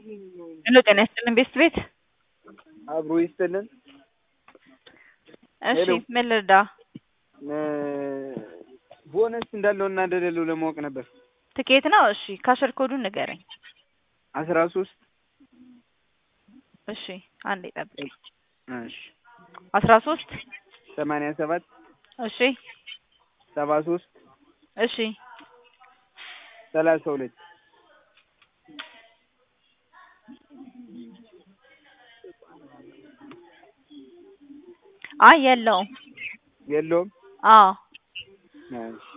ሄሎ ጤና ይስጥልን ቤስት ቤት አብሮ ይስጥልን። እሺ ሄሎ። ምን ልርዳ? ቦነስ እንዳለው እና እንደሌለው ለማወቅ ነበር። ትኬት ነው? እሺ ካሸር ኮዱን ንገረኝ። አስራ ሶስት እሺ አንዴ ጠብቅ። እሺ አስራ ሶስት ሰማንያ ሰባት እሺ ሰባ ሶስት እሺ ሰላሳ ሁለት አይ የለውም። የለውም። አዎ እሺ